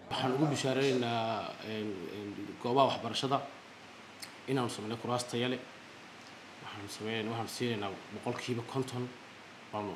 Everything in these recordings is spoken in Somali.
waxaan ugu bishaareynaa goobaha waxbarashada inaanu sameynay kuraas taya leh waxaanu sameynayna waxaanu siinaynaa boqolkiiba konton baanu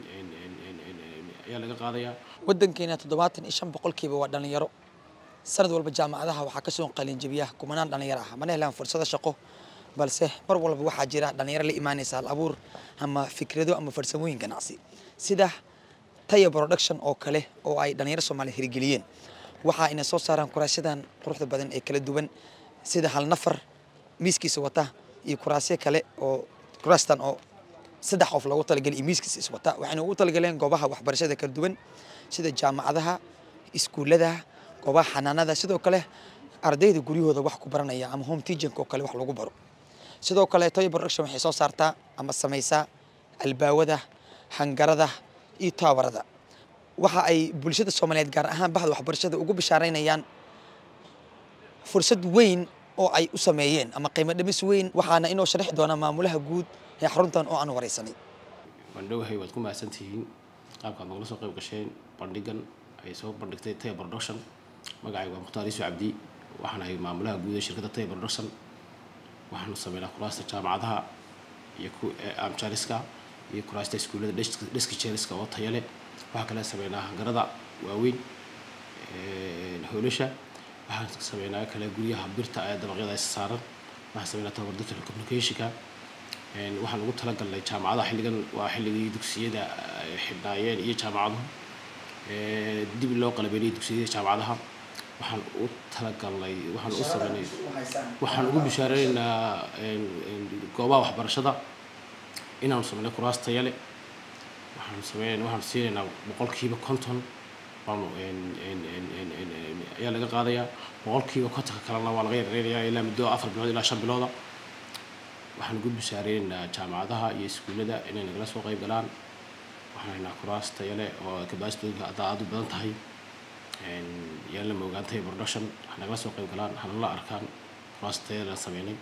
ayaa laga qaadayaa waddankeena toddobaatan iyo shan boqolkiiba waa dhallinyaro sanad walba jaamacadaha waxaa kasoo qalinjabiya kumanaan dhallinyaro ah mana helaan fursado shaqo balse mar walba waxaa jira dhallinyaro la imaanaysa hal abuur ama fikrado ama farsamooyin ganacsi sida taya production oo kale oo ay dhallinyaro soomaaliya hirgeliyeen waxa ayna soo saaraan kuraasyadan quruxda badan ee kala duwan sida hal nafar miiskiisa wata iyo kuraasyo kale oo kuraastan oo saddex qof loogu talagalay iyo miiskiisa iswata waxayna ugu talagaleen goobaha waxbarashada kala duwan sida jaamacadaha iskuullada goobaha xanaanada sidoo kale ardayda guryahooda wax ku baranaya ama home teaching oo kale wax lagu baro sidoo kale toy production waxay soo saartaa ama samaysaa albaawada hangarada iyo taawarada waxa ay bulshada soomaaliyeed gaar ahaan bahda waxbarashada ugu bishaaraynayaan fursad weyn oo ay u sameeyeen ama qiimo dhimis weyn waxaana inoo sharixi doona maamulaha guud ee xaruntan oo aan wareysanay waan dhowahay waad ku mahadsantihiin qaabkaad nagala soo qayb gasheen bandhigan ay soo bandhigtay taya production magacayga waa mukhtaar iisu cabdi waxaan ahay maamulaha guud ee shirkadda taya production waxaanu sameynaa kuraasta jaamacadaha iyo amjariska iyo kuraasta iskuullada dheski jeeriska oo taya leh waxaa kale sameynaa hangarada waaweyn hoolasha waxaan sameynaa kale guryaha birta ee dabaqyada is saaran waxaan sameynaa tababar telecommunicationka waxaan ugu talagalnay jaamacadaha xilligan waa xilligii dugsiyada xidhnaayeen iyo jaamacaduhu dib loo qalabeynayay dugsiyada jaamacadaha waxaan u talagalnay waxaan u sameynay waxaan ugu bishaareynaa goobaha waxbarashada inaanu sameynay kuraas taya leh waxaanu sameynayna waxaanu siinaynaa boqolkiiba konton baanu ayaa laga qaadayaa boqolkiiba kontonka kalena waa laga yareynayaa ilaa muddo afar bilood ilaa shan bilooda waxaan ugu bishaareynaa jaamacadaha iyo iskuullada inay nagala soo qayb galaan waxaan haynaa kuraas taya leh oo kabaasitooyinka haddaa aad u badan tahay yaan la moogaantay production wax nagala soo qayb galaan hana la arkaan kuraas taya la sameynay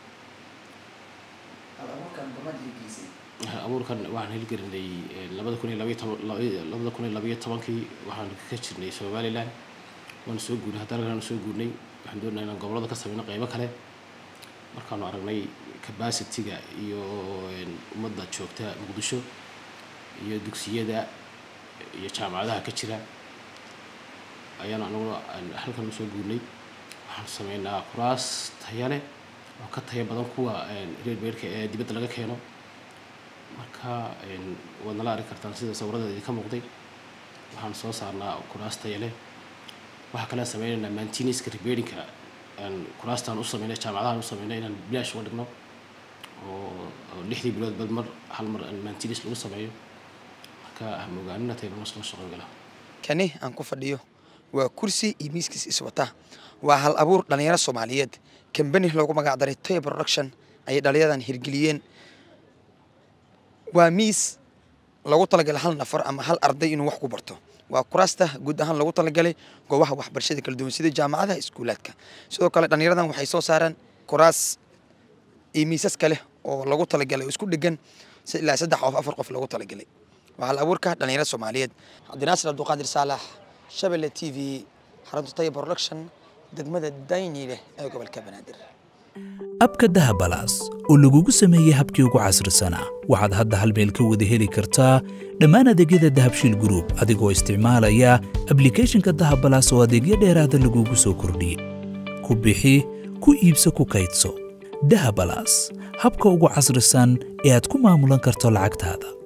abuurkan waxaan hilgelinay labada kun iyo labaiyo toban labada kun iyo labaiyo tobankii waxaan ka jirnay somaliland waana soo guurnay haddana aan soo guurnay waxaan doonaa inaan gobolada ka sameyno qaybo kale markaanu aragnay capacity-ga iyo ummadda joogta muqdisho iyo dugsiyada iyo jaamacadaha ka jira ayaan anaguna halkan usoo guurnay waxaan sameynaa kuraas taya leh oo ka taya badan kuwa reer beerka ee dibadda laga keeno marka waad nala arki kartaan sida sawiradeeda idinka muuqday waxaan soo saarnaa kuraas taya leh waxaa kale sameynaynaa mantiniska repairinka kuraastaan u sameynay jaamacadahan u sameynay inaan bilaash uga dhigno oo lixdii bilood bal mar hal mar mantinis lagu sameeyo marka hamogaaninna taybarmasla shaqo gala kani aan ku fadhiyo waa kursi iyo miiskiis iswata waa hal abuur dhallinyaro soomaaliyeed kambani loogu magac daray toy production ayay dhallinyadan hirgeliyeen waa miis loogu talagalay hal nafar ama hal arday inuu wax ku barto waa kuraasta guud ahaan loogu talagalay goobaha waxbarashada kala duwan sida jaamacadaha iskuulaadka sidoo kale dhallinyaradan waxay soo saareen kuraas iyo miisas kale oo loogu talagalay oo isku dhegan ilaa saddex qof afar qof loogu talagalay waa hal abuurka dhallinyarada soomaaliyeed cabdinaasir abduqaadir saalax shabelle t v xarunta taya production degmada dayni leh ee gobolka banaadir abka dahabalaas oo lagugu sameeyey habkii ugu casrisanaa waxaad hadda hal meel ka wada heli kartaa dhammaan adeegyada dahabshiil gruub adigoo isticmaalaya ablicathonka dahabalaas oo adeegyo dheeraada lagugu soo kordhiyey ku bixi ku iibso ku kaydso dahabalaas habka ugu casrisan ee aad ku maamulan karto lacagtaada